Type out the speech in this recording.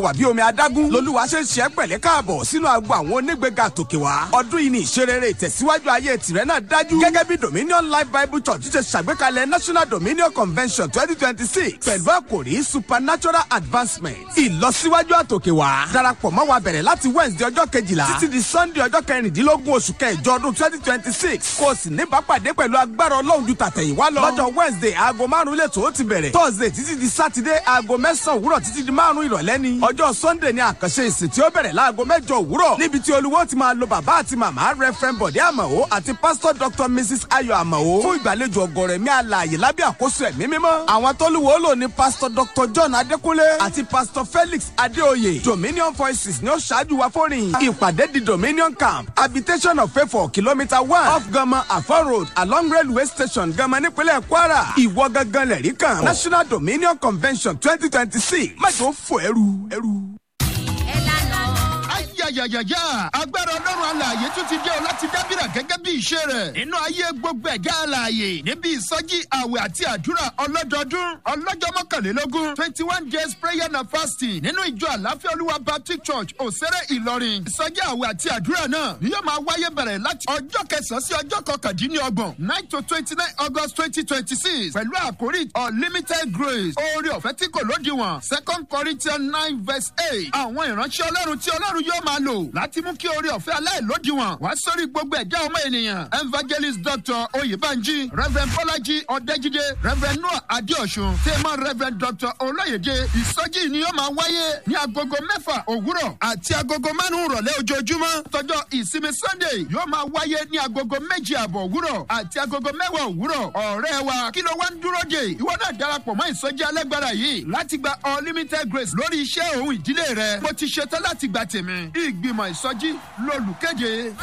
wà bí omi adágún lolúwa ṣe ń ṣe é pẹ̀lẹ́ káàbọ̀ sínú agbo àwọn onígbèga tòkè wá ọdún yìí ní ìṣerere ìtẹ̀síwájú ayé tìrẹ náà dájú gẹ́gẹ́ bí dominion life bible church ṣe ṣàgbékalẹ̀ national dominion convention twenty twenty six pẹ̀lú àkòrí supernatural advancement ìlọsíwájú àtòkè wá darapọ̀ mọ́ wa bẹ̀rẹ̀ láti wednesday ọjọ́ kejìlá títí di sunday ọjọ́ kẹrìndínlógún oṣù kẹjọ ọdún twenty twenty six kó o sì ní bápàdé pẹ̀lú agbára ọlọ́run ju tàtẹ̀yìnwá lọ lọ́jọ́ wednesday aago márùn-ún lẹ́tọ̀ ó ti bẹ̀rẹ̀ thursday títí di saturday aago mẹ́sàn-án òwúrọ̀ títí di márùn-ún ìrọ̀lẹ́ ni ọjọ́ sunday ni àkànṣe ìsìn tí ó bẹ̀rẹ̀ láago mẹ́jọ òwúrọ̀ níbi tí olúwo ti máa lo bàbá àti màmá reverend bọ̀dé àmàó àti pastor dr mrs ayọ̀ àmàó fún ìgbàlejò ọgọ̀rọ̀ ẹ̀mí alààyè lábẹ́ àkóso ẹ̀mí mímọ́ àwọn tó lùwọ́ lò ní pastor dr john adékúnlé àti pastor felix adéoyè dominion voices ni ó ṣáájú wa fórin ìpàdé di dominion camp habitation of favour kilometre one off gama afon road along railway station gama nípínlẹ̀ kwara ìwọ gangan lẹ̀rí kan national dominion convention twenty twenty six májò fò ẹrù ẹrù. ayayayaya agbára ọlọ́run alààyè tún ti dé o láti dábìrà gẹ́gẹ́ bí ìṣe rẹ̀ nínú ayé gbogbo ẹ̀gá alààyè níbi ìsọjí àwẹ̀ àti àdúrà ọlọ́dọọdún ọlọ́jọ́ mọ́kànlélógún twenty one days prayer and fasting nínú ìjọ àláfíà olúwa baptist church òsèré ìlọrin ìsọjí àwẹ̀ àti àdúrà náà ni yóò máa wáyé bẹ̀rẹ̀ láti ọjọ́ kẹsàn-án sí ọjọ́ kọkàndínlọ́gbọ̀n nine to twenty nine august twenty twenty six pẹ̀lú àkórí unlimited grace oore ọ̀fẹ́ tí kò lódiwọ̀n second corinthians nine verse eight àwọn ìránṣẹ́ ọlọ́run tí ọlọ́run yóò máa lò láti mú kí oore ọ̀fẹ́ aláìlódiwọ̀n wá sórí gbogbo ẹ̀dá ọmọ ènìyàn evangelist dr oyèbánjí reverend bọ́lájí ọ̀dẹ́jídé reverend noah adéọ̀sùn tèmọ́ reverend dr olóyèdè ìsọjí ni yóò máa wáyé ní agogo mẹ́fà òwúrọ̀ àti agogo márùn-ún rọ̀lẹ́ ojoojúmọ́ tọjọ́ ìsinmi sunday yóò máa wáyé ní agogo méjì àbọ̀ òwúrọ̀ àti agogo mẹ́wàá òwúrọ̀ ọ̀rẹ́ wa kí ló wá ń dúró dè ìwọ náà darapọ̀ mọ́ ìsọjí alágbára yìí láti gba unlimited grace lórí iṣẹ́ òun ìdílé rẹ mo ti ṣetán láti gba tèmi ìgbìmọ̀ ìsọjí lolùkéde.